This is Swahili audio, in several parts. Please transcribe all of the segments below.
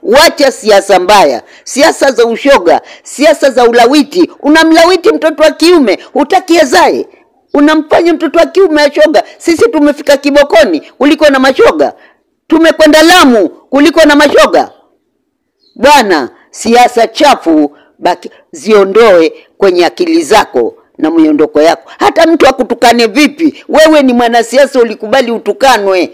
Wacha siasa mbaya, siasa za ushoga, siasa za ulawiti. Unamlawiti mtoto wa kiume, hutaki azae, unamfanya mtoto wa kiume ashoga. Sisi tumefika kibokoni kuliko na mashoga, tumekwenda Lamu kuliko na mashoga. Bwana, siasa chafu baki, ziondoe kwenye akili zako na miondoko yako. Hata mtu akutukane vipi, wewe ni mwanasiasa, ulikubali utukanwe.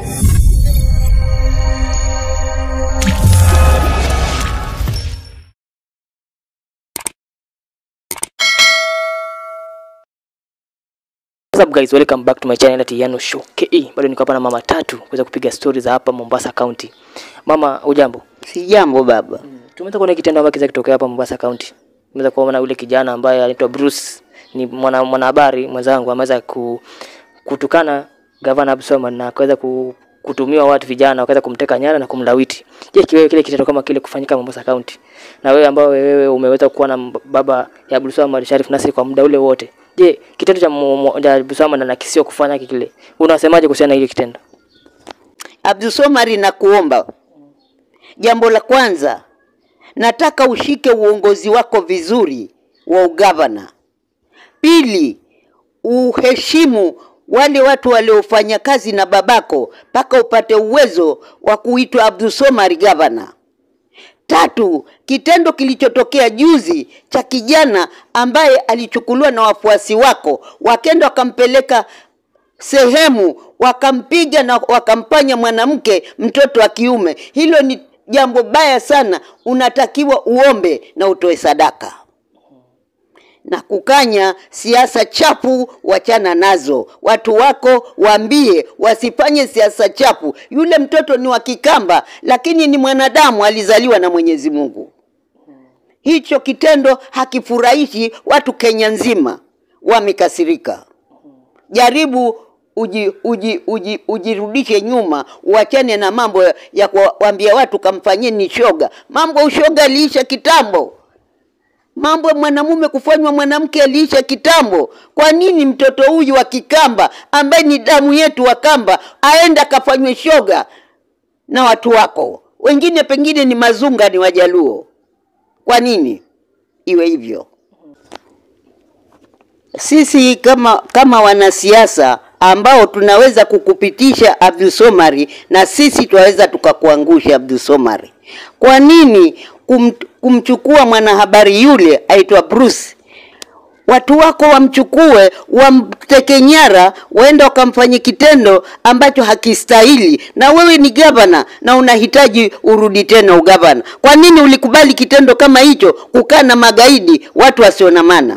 What's up guys, welcome back to my channel at Yano Show KE. Bado niko hapa na mama tatu kuweza kupiga stori za hapa Mombasa County. Mama, ujambo? Si jambo baba. Tumeweza kuona kitendo ambacho kiza kitokea hapa Mombasa County. Tumeweza kuona yule kijana ambaye anaitwa Bruce, ni mwana mwanahabari mwenzangu ameweza ku, kutukana gavana Abdulswamad na akaweza ku, kutumiwa watu vijana wakaweza kumteka nyara na kumlawiti. Je, kiwewe kile kitendo kama kile kufanyika Mombasa County na wewe ambao wewe umeweza kuwa na baba ya Abdulswamad Sharif Nasri kwa muda ule wote, je, kitendo cha mu- mu- cha Abdulswamad na kisio kufanya kile, unasemaje kuhusiana na hili kitendo? Abdulsomari, nakuomba jambo la kwanza, nataka ushike uongozi wako vizuri wa ugavana. Pili, uheshimu wale watu waliofanya kazi na babako mpaka upate uwezo wa kuitwa Abdulsomari gavana. Tatu, kitendo kilichotokea juzi cha kijana ambaye alichukuliwa na wafuasi wako wakenda wakampeleka sehemu wakampiga na wakampanya mwanamke mtoto wa kiume, hilo ni jambo baya sana. Unatakiwa uombe na utoe sadaka na kukanya siasa chafu, wachana nazo. Watu wako waambie wasifanye siasa chafu. Yule mtoto ni wa Kikamba, lakini ni mwanadamu, alizaliwa na Mwenyezi Mungu. Hicho kitendo hakifurahishi watu Kenya nzima, wamekasirika. Jaribu uji, uji, uji, ujirudishe nyuma, uachane na mambo ya kuwaambia watu kamfanyeni shoga. Mambo ya ushoga aliisha kitambo. Mambo ya mwanamume kufanywa mwanamke aliisha kitambo. Kwa nini mtoto huyu wa Kikamba ambaye ni damu yetu wa Kamba aenda akafanywe shoga na watu wako wengine? Pengine ni Mazunga, ni Wajaluo. Kwa nini iwe hivyo? Sisi kama kama wanasiasa ambao tunaweza kukupitisha Abdulsomari na sisi tunaweza tukakuangusha Abdulsomari. Kwa nini kum, kumchukua mwanahabari yule aitwa Bruce watu wako wamchukue wamteke nyara, waenda wakamfanye kitendo ambacho hakistahili, na wewe ni gavana na unahitaji urudi tena ugavana. Kwa nini ulikubali kitendo kama hicho, kukaa na magaidi, watu wasio na maana?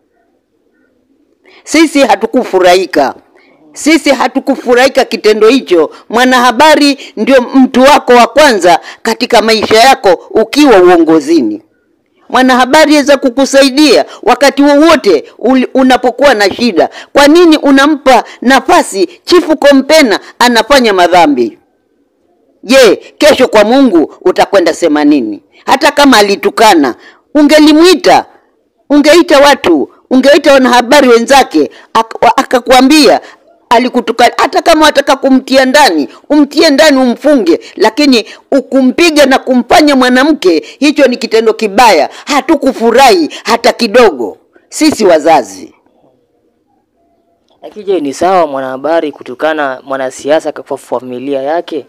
Sisi hatukufurahika, sisi hatukufurahika kitendo hicho. Mwanahabari ndio mtu wako wa kwanza katika maisha yako ukiwa uongozini. Mwanahabari aweza kukusaidia wakati wowote uli- unapokuwa na shida. Kwa nini unampa nafasi chifu Kompena anafanya madhambi? Je, kesho kwa Mungu utakwenda sema nini? Hata kama alitukana, ungelimwita, ungeita watu, ungeita wanahabari wenzake, ak- wa- akakwambia alikutukana. Hata kama wataka kumtia ndani, umtie ndani, umfunge, lakini ukumpiga na kumfanya mwanamke, hicho ni kitendo kibaya. Hatukufurahi hata kidogo, sisi wazazi. Lakini je, ni sawa mwanahabari kutukana mwanasiasa kwa familia yake?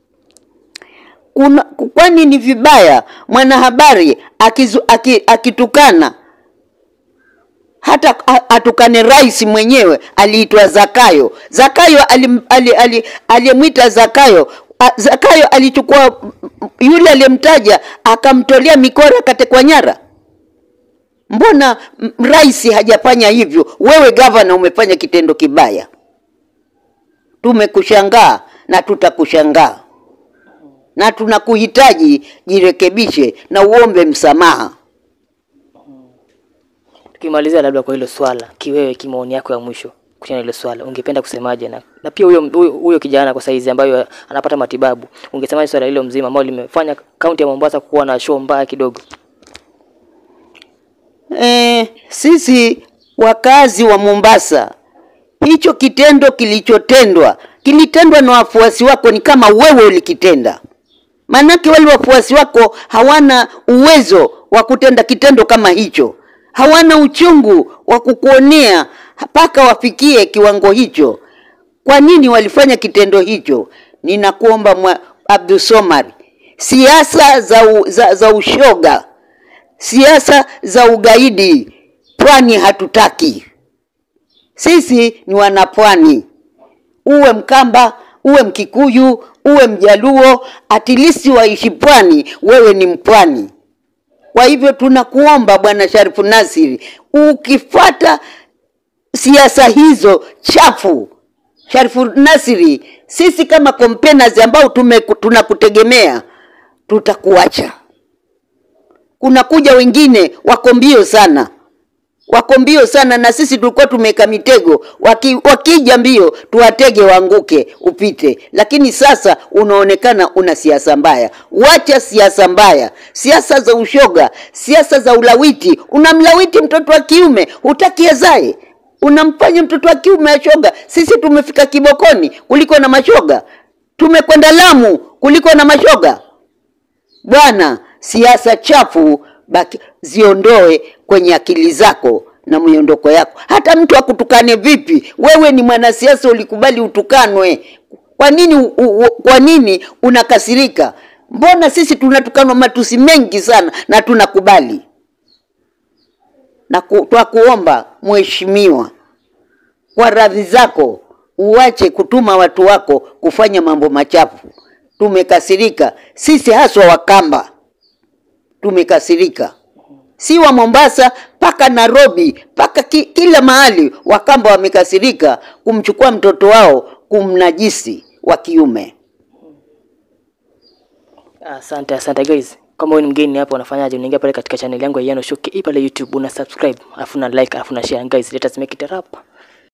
kuna kwani ni vibaya mwanahabari akizu, aki, akitukana hata a- atukane rais mwenyewe aliitwa Zakayo. Zakayo alim- ali- ali- aliyemwita Zakayo a- Zakayo alichukua yule aliyemtaja akamtolea mikora akatekwa nyara. Mbona m- rais hajafanya hivyo? Wewe gavana umefanya kitendo kibaya. Tumekushangaa na tutakushangaa na tunakuhitaji jirekebishe na uombe msamaha. Tukimalizia labda kwa hilo swala, kiwewe, kimaoni yako ya mwisho kuhusiana na hilo swala, ungependa kusemaje? Na, na pia huyo huyo huyo kijana kwa saizi ambayo anapata matibabu, ungesemaje swala hilo mzima ambalo limefanya kaunti ya Mombasa kuwa na show mbaya kidogo? E, sisi wakazi wa Mombasa, hicho kitendo kilichotendwa kilitendwa na wafuasi wako, ni kama wewe ulikitenda. Maanake wale wafuasi wako hawana uwezo wa kutenda kitendo kama hicho, hawana uchungu wa kukuonea mpaka wafikie kiwango hicho. Kwa nini walifanya kitendo hicho? Ninakuomba mwa Abdul Somar, siasa za, u, za, za ushoga, siasa za ugaidi pwani hatutaki. Sisi ni wanapwani, uwe Mkamba, uwe Mkikuyu, uwe Mjaluo, atilisi waishi pwani, wewe ni mpwani. Kwa hivyo tunakuomba Bwana Sharifu Nasiri, ukifata siasa hizo chafu, Sharifu Nasiri, sisi kama complainers ambao tume tunakutegemea tutakuacha. Kunakuja wengine wako mbio sana, wako mbio sana, na sisi tulikuwa tumeweka mitego, waki, wakija mbio tuwatege waanguke, upite. Lakini sasa unaonekana una siasa mbaya. Wacha siasa mbaya, siasa za ushoga, siasa za ulawiti. Unamlawiti mtoto wa kiume, hutaki azae, unamfanya mtoto wa kiume ashoga. Sisi tumefika kibokoni kuliko na mashoga, tumekwenda Lamu kuliko na mashoga. Bwana, siasa chafu baki, ziondoe kwenye akili zako na miondoko yako. Hata mtu akutukane vipi, wewe ni mwanasiasa, ulikubali utukanwe. Kwa nini u, u, kwa nini unakasirika? Mbona sisi tunatukanwa matusi mengi sana na tunakubali? Na ku, twakuomba mheshimiwa, kwa radhi zako uache kutuma watu wako kufanya mambo machafu. Tumekasirika sisi, haswa Wakamba tumekasirika, si wa Mombasa mpaka Nairobi mpaka ki, kila mahali Wakamba wamekasirika kumchukua mtoto wao kumnajisi wa kiume. Asante, asante guys. Kama wewe ni mgeni hapa unafanyaje? Unaingia pale katika channel yangu ya Yano Show KE pale YouTube, una subscribe, afu na like, afu na share guys. Let us make it a rap.